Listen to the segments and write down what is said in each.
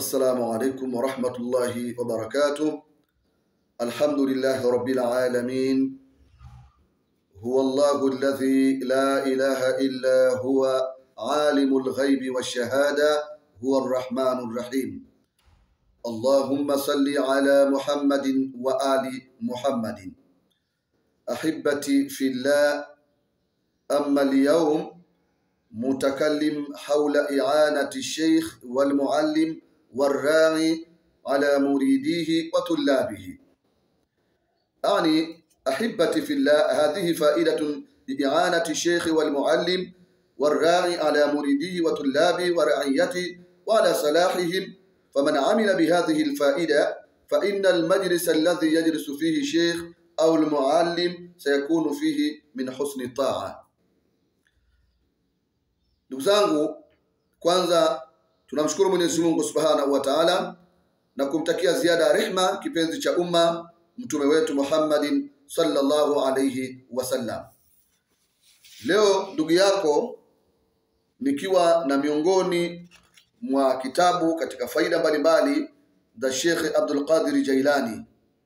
السلام عليكم ورحمة الله وبركاته الحمد لله رب العالمين هو الله الذي لا إله إلا هو عالم الغيب والشهادة هو الرحمن الرحيم اللهم صل على محمد وآل محمد أحبتي في الله أما اليوم متكلم حول إعانة الشيخ والمعلم والراعي على مريديه وطلابه أعني أحبتي في الله هذه فائدة لإعانة الشيخ والمعلم والراعي على مريديه وطلابه ورعيته وعلى صلاحهم فمن عمل بهذه الفائدة فإن المجلس الذي يجلس فيه الشيخ أو المعلم سيكون فيه من حسن الطاعة Ndugu zangu, kwanza tunamshukuru Mwenyezi Mungu Subhanahu wa Ta'ala na kumtakia ziada ya rehma kipenzi cha umma mtume wetu Muhammadin sallallahu alayhi wasallam. Leo ndugu yako nikiwa na miongoni mwa kitabu katika faida mbalimbali za Sheikh Abdul Qadir Jailani,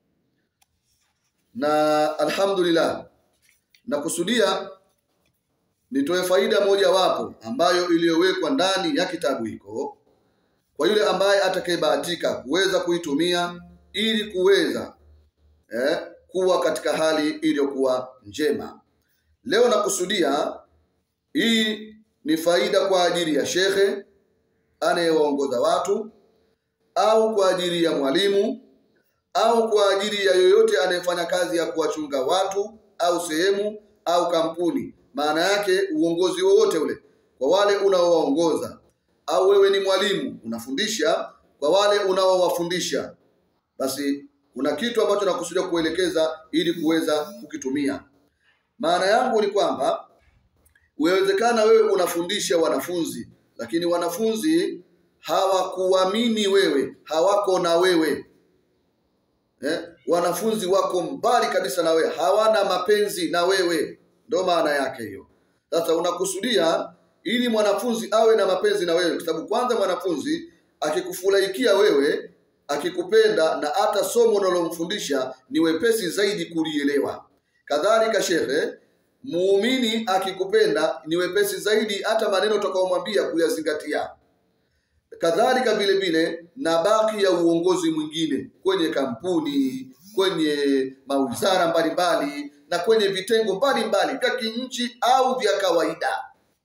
na alhamdulillah nakusudia nitoe faida moja wapo ambayo iliyowekwa ndani ya kitabu hiko kwa yule ambaye atakayebahatika kuweza kuitumia ili kuweza eh, kuwa katika hali iliyokuwa njema. Leo nakusudia hii ni faida kwa ajili ya shekhe anayewaongoza watu au kwa ajili ya mwalimu au kwa ajili ya yoyote anayefanya kazi ya kuwachunga watu au sehemu au kampuni maana yake uongozi wowote ule kwa wale unaowaongoza au wewe ni mwalimu unafundisha kwa wale unaowafundisha basi kuna kitu ambacho nakusudia kuelekeza ili kuweza kukitumia maana yangu ni kwamba uwezekana wewe unafundisha wanafunzi lakini wanafunzi hawakuamini wewe hawako na wewe eh? wanafunzi wako mbali kabisa na wewe hawana mapenzi na wewe ndo maana yake hiyo. Sasa unakusudia ili mwanafunzi awe na mapenzi na wewe, kwa sababu kwanza mwanafunzi akikufurahikia wewe, akikupenda na hata somo unalomfundisha ni wepesi zaidi kulielewa. Kadhalika shekhe, muumini akikupenda ni wepesi zaidi hata maneno utakayomwambia kuyazingatia. Kadhalika vile vile na baki ya uongozi mwingine kwenye kampuni, kwenye mawizara mbalimbali na kwenye vitengo mbalimbali vya kinchi au vya kawaida.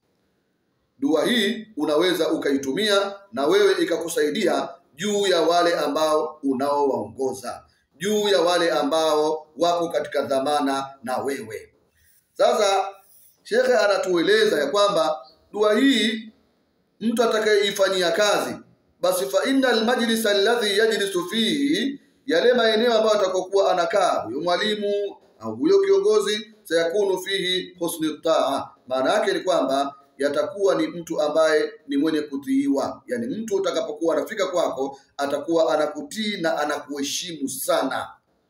Dua hii unaweza ukaitumia na wewe ikakusaidia juu ya wale ambao unaowaongoza, juu ya wale ambao wako katika dhamana na wewe. Sasa shekhe anatueleza ya kwamba dua hii mtu atakayeifanyia kazi, basi fa innal majlis alladhi yajlisu fihi, yale maeneo ambayo atakokuwa anakaa huyo mwalimu au huyo kiongozi sayakunu fihi husni taa, maana yake ni kwamba yatakuwa ni mtu ambaye ni mwenye kutiiwa, yani mtu utakapokuwa anafika kwako atakuwa anakutii na anakuheshimu sana.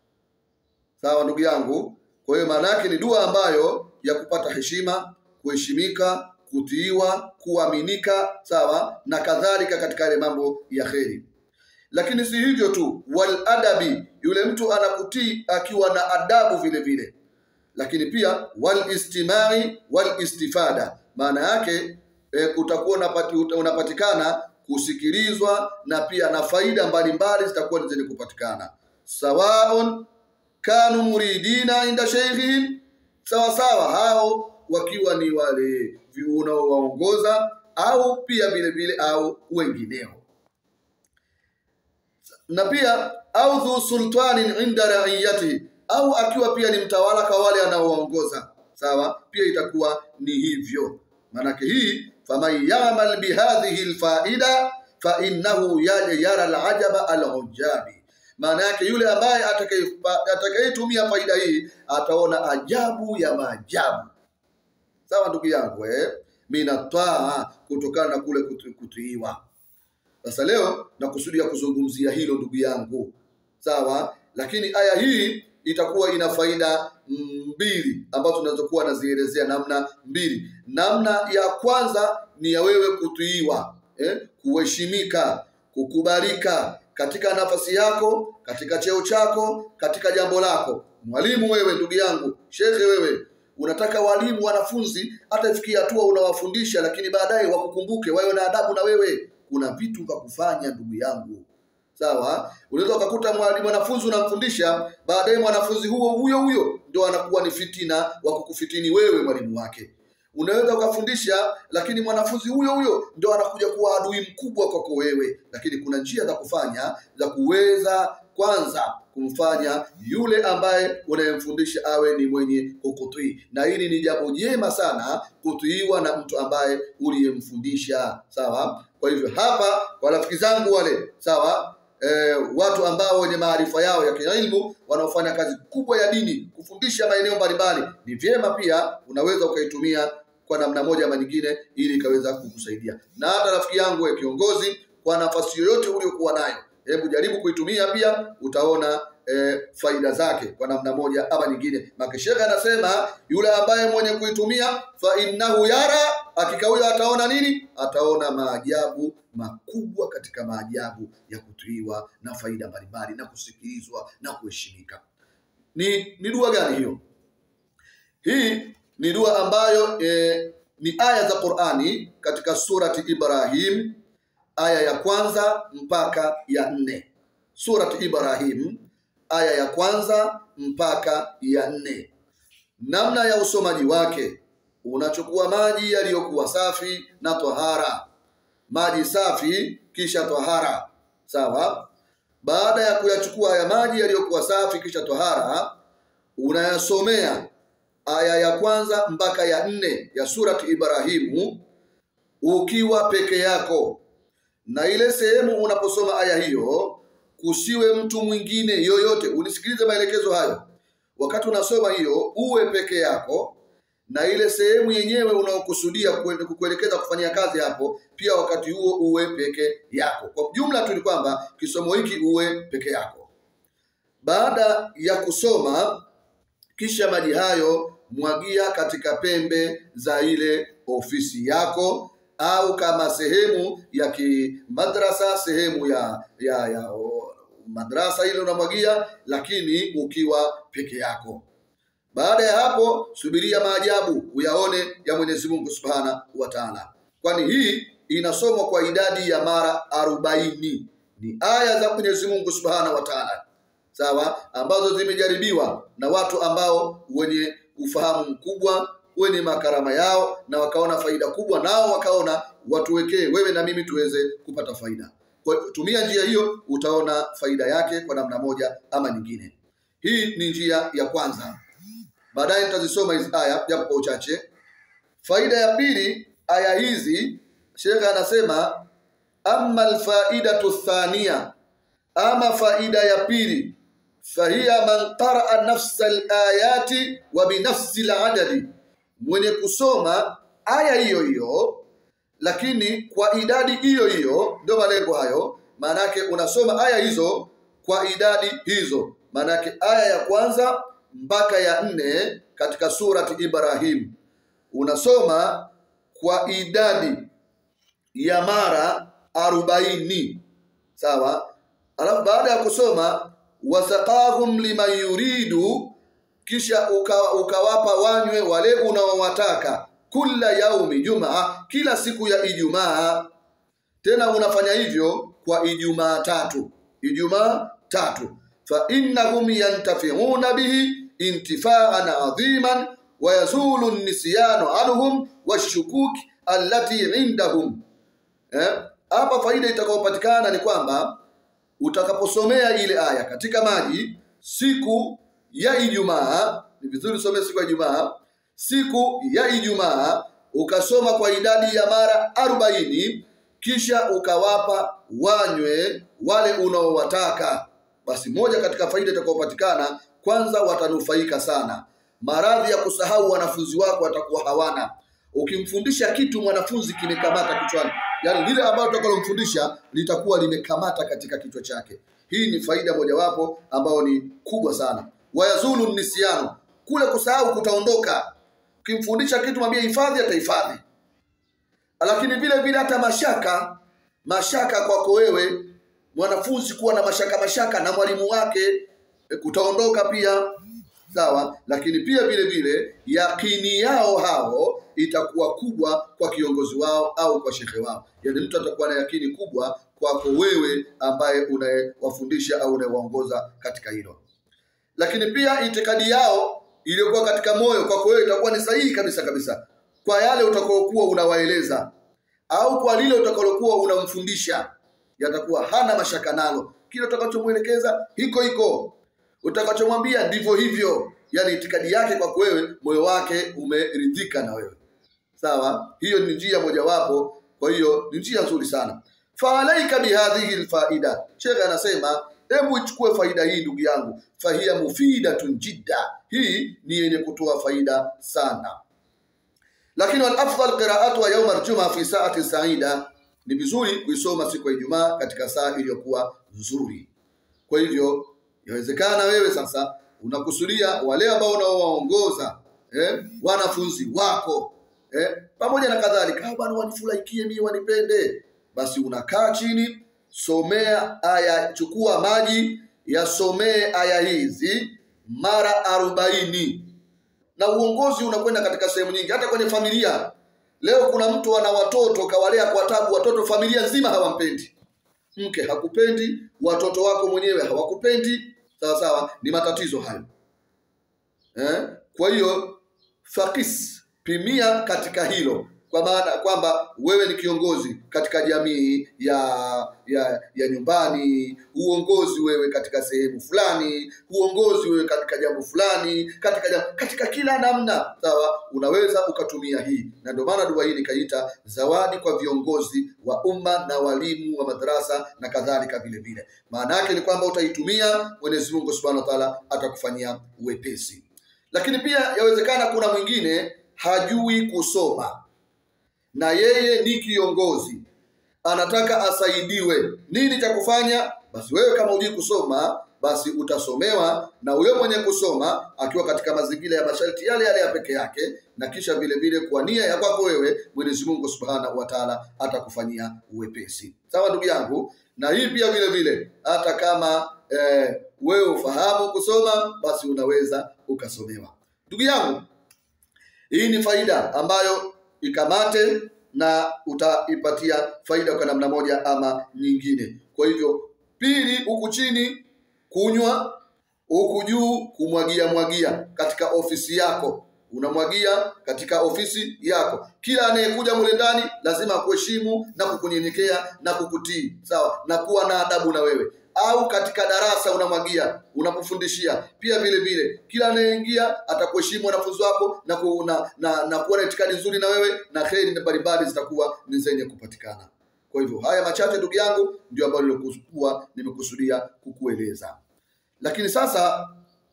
Sawa ndugu yangu. Kwa hiyo maana yake ni dua ambayo ya kupata heshima, kuheshimika, kutiiwa, kuaminika, sawa na kadhalika katika yale mambo ya kheri lakini si hivyo tu, wal adabi, yule mtu anakutii akiwa na adabu vile vile, lakini pia wal istimai wal istifada, maana yake e, utakuwa unapati, unapatikana kusikilizwa na pia na faida mbalimbali zitakuwa zenye kupatikana. Sawaun kanu muridina inda sheikhihim, sawa sawa, hao wakiwa ni wale unaowaongoza au pia vile vile au wengineo na pia au dhu sultanin inda raiyati, au akiwa pia ni mtawala kwa wale anaowaongoza. Sawa, pia itakuwa ni hivyo. Maanake hii faman yamal bihadhihi lfaida fa innahu yara alajaba alujabi, maana yake yule ambaye atakayetumia faida hii ataona ajabu ya maajabu. Sawa ndugu yangu eh? minataa, kutokana na kule kutiiwa sasa leo nakusudia kuzungumzia hilo ndugu yangu, sawa. Lakini aya hii itakuwa ina faida mbili ambazo tunaweza kuwa nazielezea namna mbili. Namna ya kwanza ni ya wewe kutiiwa, eh, kuheshimika, kukubalika katika nafasi yako, katika cheo chako, katika jambo lako. Mwalimu wewe, ndugu yangu, shekhe wewe, unataka walimu wanafunzi hata ifikia hatua unawafundisha, lakini baadaye wakukumbuke, wawe na adabu na wewe. Kuna vitu vya kufanya ndugu yangu, sawa. Unaweza ukakuta mwalimu mwanafunzi unamfundisha, baadaye mwanafunzi huo huyo huyo ndio anakuwa ni fitina wa kukufitini wewe mwalimu wake. Unaweza ukafundisha, lakini mwanafunzi huyo huyo ndio anakuja kuwa adui mkubwa kwako wewe. Lakini kuna njia za kufanya za kuweza kwanza kumfanya yule ambaye unayemfundisha awe ni mwenye kukutii, na hili ni jambo jema sana kutiiwa na mtu ambaye uliyemfundisha. Sawa. Kwa hivyo hapa, kwa rafiki zangu wale, sawa E, watu ambao wenye maarifa yao ya kiilmu wanaofanya kazi kubwa ya dini kufundisha maeneo mbalimbali, ni vyema pia unaweza ukaitumia kwa namna moja ama nyingine, ili ikaweza kukusaidia. Na hata rafiki yangu ya kiongozi, kwa nafasi yoyote uliokuwa nayo, hebu jaribu kuitumia pia, utaona e, faida zake kwa namna moja ama nyingine. Makesheka anasema yule ambaye mwenye kuitumia fa innahu yara, hakika huyo ataona nini? Ataona maajabu makubwa katika maajabu ya kutuiwa na faida mbalimbali na kusikilizwa na kuheshimika. Ni ni dua gani hiyo? Hii ni dua ambayo e, ni aya za Qur'ani katika surati Ibrahim aya ya kwanza mpaka ya nne. Surati Ibrahim aya ya kwanza mpaka ya nne. Namna ya usomaji wake, unachukua maji yaliyokuwa safi na tahara maji safi kisha tahara. Sawa. Baada ya kuyachukua haya maji yaliyokuwa safi kisha tahara, unayasomea aya ya kwanza mpaka ya nne ya surati Ibrahimu ukiwa peke yako, na ile sehemu unaposoma aya hiyo kusiwe mtu mwingine yoyote. Unisikilize maelekezo hayo, wakati unasoma hiyo uwe peke yako na ile sehemu yenyewe unaokusudia kukuelekeza kufanyia kazi hapo, pia wakati huo uwe peke yako. Kwa jumla tu ni kwamba kisomo hiki uwe peke yako. Baada ya kusoma, kisha maji hayo mwagia katika pembe za ile ofisi yako, au kama sehemu ya kimadrasa, sehemu ya ya, ya o, madrasa ile unamwagia, lakini ukiwa peke yako. Baada ya hapo subiria maajabu uyaone ya Mwenyezi Mungu Subhana wa Ta'ala, kwani hii inasomwa kwa idadi ya mara arobaini. Ni aya za Mwenyezi Mungu Subhana wa Ta'ala, sawa, ambazo zimejaribiwa na watu ambao wenye ufahamu mkubwa, wenye makarama yao, na wakaona faida kubwa, nao wakaona watuwekee wewe na mimi tuweze kupata faida. Kwa tumia njia hiyo, utaona faida yake kwa namna moja ama nyingine. Hii ni njia ya kwanza. Baadaye nitazisoma hizi aya japo kwa uchache. Faida ya pili, aya hizi Sheikh anasema amma alfaidatu thania, ama faida ya pili, fahiya man qaraa nafsa alayati wa binafsi aladadi, mwenye kusoma aya hiyo hiyo lakini kwa idadi hiyo hiyo. Ndio malengo hayo, maanake unasoma aya hizo kwa idadi hizo, maanake aya ya kwanza mpaka ya nne katika surati Ibrahim unasoma kwa idadi ya mara arobaini sawa. Alafu baada ya kusoma wasaqahum liman yuridu, kisha uka, ukawapa wanywe wale unaowataka kula yaumi jumaa, kila siku ya Ijumaa. Tena unafanya hivyo kwa Ijumaa tatu, Ijumaa tatu fa innahum yantafiuna bihi intifaan adhiman wa yazulu nisyanu anhum washukuki allati indahum. Hapa eh, faida itakayopatikana ni kwamba utakaposomea ile aya katika maji siku ya Ijumaa, ni vizuri usomee siku ya Ijumaa, siku ya Ijumaa ukasoma kwa idadi ya mara arobaini, kisha ukawapa wanywe wale unaowataka basi moja katika faida itakayopatikana, kwanza watanufaika sana. Maradhi ya kusahau wanafunzi wako watakuwa hawana. Ukimfundisha kitu mwanafunzi kimekamata kichwani, yaani lile ambalo utakalomfundisha litakuwa limekamata katika kichwa chake. Hii ni faida mojawapo ambayo ni kubwa sana. Wayazulu nisiano, kule kusahau kutaondoka. Ukimfundisha kitu mwambie hifadhi, atahifadhi. Lakini vile vile hata mashaka mashaka kwako wewe mwanafunzi kuwa na mashaka mashaka na mwalimu wake e, kutaondoka pia sawa lakini pia vile vile yakini yao hao itakuwa kubwa kwa kiongozi wao au kwa shekhe wao yaani mtu atakuwa na yakini kubwa kwako wewe ambaye unayewafundisha au unayewaongoza katika hilo lakini pia itikadi yao iliyokuwa katika moyo kwako wewe itakuwa ni sahihi kabisa kabisa kwa yale utakaokuwa unawaeleza au kwa lile utakalokuwa unamfundisha yatakuwa hana mashaka nalo kile utakachomwelekeza hiko hiko utakachomwambia ndivyo hivyo yani itikadi yake kwako wewe moyo wake umeridhika na wewe sawa hiyo ni njia mojawapo kwa hiyo ni njia nzuri sana faalaika bihadhihi lfaida shekhe anasema hebu ichukue faida hii ndugu yangu fahiya mufidatun jidda hii ni yenye kutoa faida sana lakini walafdal qiraatuha yauma aljuma fi saati saida ni vizuri kuisoma siku ya ijumaa katika saa iliyokuwa nzuri kwa hivyo yawezekana wewe sasa unakusudia wale ambao unaowaongoza eh, wanafunzi wako eh, pamoja na kadhalika "Ah, bwana wanifurahikie mimi wanipende basi unakaa chini somea aya chukua maji yasomee aya hizi mara arobaini na uongozi unakwenda katika sehemu nyingi hata kwenye familia leo kuna mtu ana watoto kawalea kwa tabu watoto familia nzima hawampendi mke hakupendi watoto wako mwenyewe hawakupendi sawa sawa ni matatizo hayo eh? kwa hiyo fakis pimia katika hilo kwa maana kwamba wewe ni kiongozi katika jamii ya ya ya nyumbani uongozi wewe katika sehemu fulani uongozi wewe katika jambo fulani katika jambo, katika kila namna sawa unaweza ukatumia hii na ndio maana dua hii nikaita zawadi kwa viongozi wa umma na walimu wa madarasa na kadhalika vile vile maana yake ni kwamba utaitumia mwenyezi mungu subhanahu wa taala atakufanyia uwepesi lakini pia yawezekana kuna mwingine hajui kusoma na yeye ni kiongozi anataka asaidiwe nini cha kufanya basi wewe kama hujui kusoma basi utasomewa na huyo mwenye kusoma akiwa katika mazingira ya masharti yale yale ya peke yake na kisha vile vile kwa nia ya kwako wewe mwenyezi mungu subhanahu wa taala atakufanyia uwepesi sawa ndugu yangu na hii pia vile vile hata kama eh, wewe ufahamu kusoma basi unaweza ukasomewa ndugu yangu hii ni faida ambayo ikamate na utaipatia faida kwa namna moja ama nyingine kwa hivyo pili huku chini kunywa huku juu kumwagia mwagia katika ofisi yako unamwagia katika ofisi yako kila anayekuja mule ndani lazima akuheshimu na kukunyenyekea na kukutii sawa na kuwa na adabu na wewe au katika darasa unamwagia unapofundishia pia vile vile kila anayeingia atakuheshimu wanafunzi wako na, ku, na, na, na kuwa na itikadi nzuri na wewe na heri mbalimbali zitakuwa ni zenye kupatikana kwa hivyo haya machache ndugu yangu ndio ambayo nilikuwa nimekusudia kukueleza lakini sasa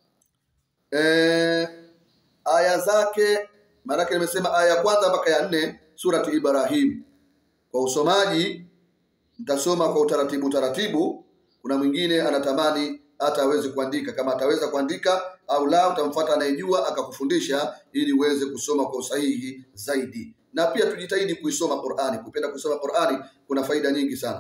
eh, aya zake maanake nimesema aya ya kwanza mpaka ya nne suratu ibrahim kwa usomaji mtasoma kwa utaratibu taratibu kuna mwingine anatamani hata aweze kuandika kama ataweza kuandika au la utamfuata anayejua akakufundisha ili uweze kusoma kwa usahihi zaidi na pia tujitahidi kuisoma qurani kupenda kusoma qurani kuna faida nyingi sana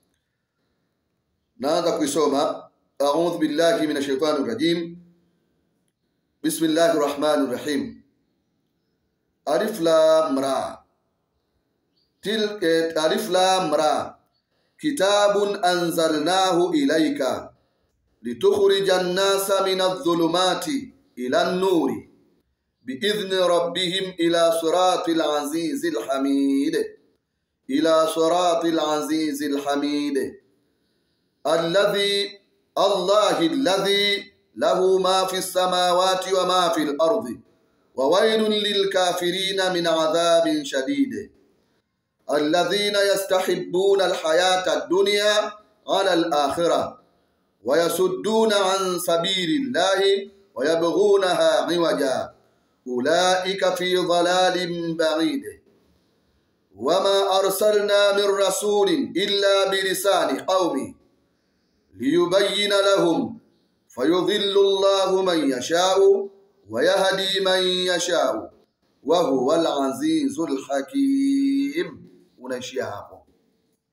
naanza kuisoma audhu billahi min shaitani rajim bismillahi rahmani rahim alif lam ra til eh, alif lam ra kitabun anzalnahu ilaika litukhrija nnasa min adh-dhulumati ila an-nuri biidhni rabbihim ila sirati al-azizi al-hamid ila sirati al-azizi al-hamid alladhi allahi alladhi lahu ma fi as-samawati wa ma fi al-ardi wa waylun lil-kafirina min adhabin shadid الذين يستحبون الحياة الدنيا على الآخرة ويصدون عن سبيل الله ويبغونها عوجا أولئك في ضلال بعيد وما أرسلنا من رسول إلا بلسان قومه ليبين لهم فيضل الله من يشاء ويهدي من يشاء وهو العزيز الحكيم unaishia hapo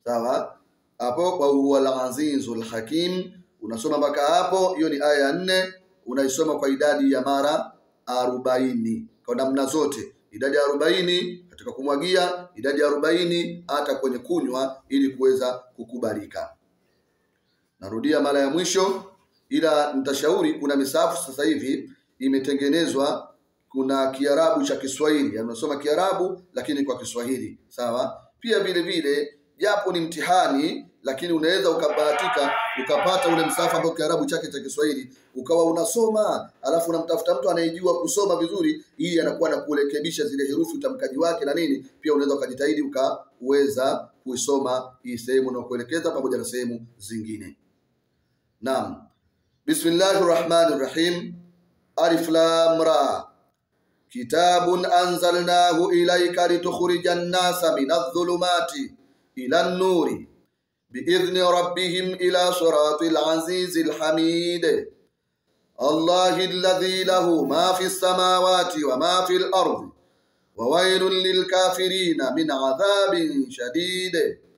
sawa hapo wa huwa al-azizul hakim unasoma mpaka hapo hiyo ni aya ya nne unaisoma kwa idadi ya mara arobaini kwa namna zote idadi ya arobaini katika kumwagia idadi ya arobaini hata kwenye kunywa ili kuweza kukubalika narudia mara ya mwisho ila nitashauri kuna misahafu sasa hivi imetengenezwa kuna kiarabu cha kiswahili yani unasoma kiarabu lakini kwa kiswahili sawa pia vile vile japo ni mtihani lakini unaweza ukabahatika ukapata ule msahafu ambao kiarabu chake cha kiswahili ukawa unasoma alafu unamtafuta mtu anayejua kusoma vizuri ili anakuwa na kurekebisha zile herufi utamkaji wake na nini pia unaweza ukajitahidi ukaweza kuisoma hii sehemu na kuelekeza pamoja na sehemu zingine naam bismillahir rahmanir rahim alif lam ra kitabun anzalnahu ilayka litukhrijan nasa minadh-dhulumati ila an-nuri biidhni rabbihim ila siratil azizil hamid الله الذي له ما في السماوات وما في الأرض وويل للكافرين من عذاب شديد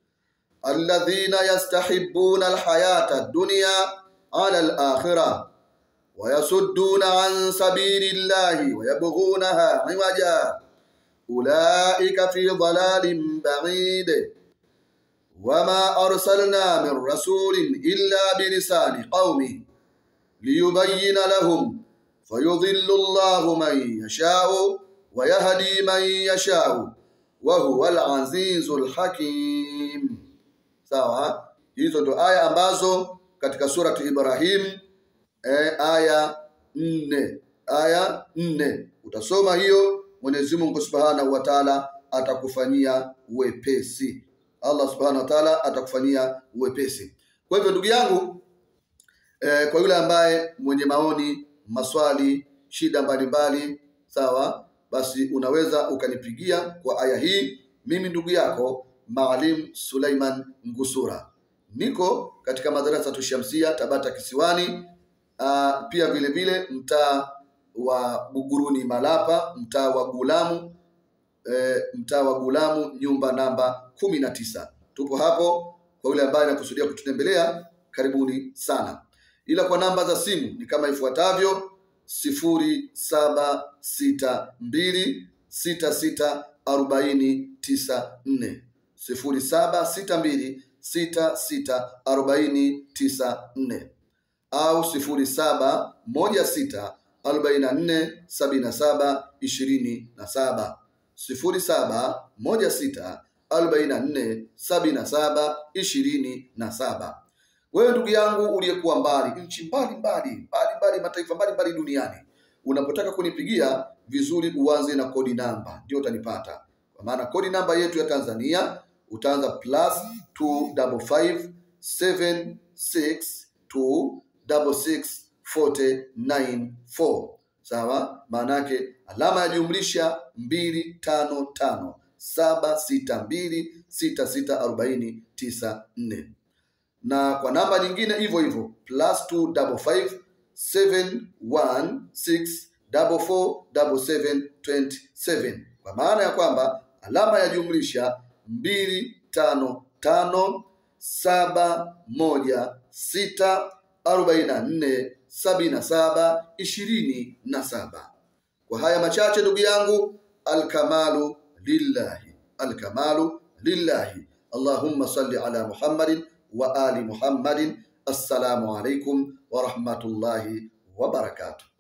الذين يستحبون الحياة الدنيا على الآخرة ويصدون عن سبيل الله ويبغونها عوجا أولئك في ضلال بعيد وما أرسلنا من رسول إلا بلسان قومه ليبين لهم فيضل الله من يشاء ويهدي من يشاء وهو العزيز الحكيم sawa hizo ndo aya ambazo katika surati Ibrahim e, aya nne aya nne utasoma hiyo Mwenyezi Mungu Subhanahu wa Ta'ala atakufanyia wepesi Allah Subhanahu wa Ta'ala atakufanyia wepesi kwa hivyo ndugu yangu e, kwa yule ambaye mwenye maoni maswali shida mbalimbali sawa basi unaweza ukanipigia kwa aya hii mimi ndugu yako Maalim Suleiman Ngusura niko katika madarasa tushamsia Tabata Kisiwani uh, pia vile vile mtaa wa Buguruni Malapa mtaa wa Gulamu e, mtaa wa Gulamu nyumba namba kumi na tisa tupo hapo kwa yule ambaye anakusudia kututembelea karibuni sana ila kwa namba za simu ni kama ifuatavyo sifuri saba sita mbili sita sita arobaini tisa nne sifuri saba sita mbili sita sita arobaini tisa nne au sifuri saba moja sita arobaini na nne sabini na saba ishirini na saba sifuri saba moja sita arobaini na nne sabini na saba ishirini na saba wewe ndugu yangu uliyekuwa mbali nchi mbali mbali mbali mbali mataifa mbali mbali duniani unapotaka kunipigia vizuri uanze na kodi namba ndio utanipata kwa maana kodi namba yetu ya Tanzania utaanza plus 255 762 66 sawa maana yake alama ya jumlisha 255 762 6640 na kwa namba nyingine hivyo hivyo plus 255 716 447727 kwa maana ya kwamba alama ya jumlisha mbili tano tano saba moja sita arobaini na nne sabini na saba ishirini na saba kwa haya machache ndugu yangu alkamalu lillahi alkamalu lillahi allahumma salli ala muhammadin wa ali muhammadin assalamu alaikum wa rahmatullahi wa barakatuh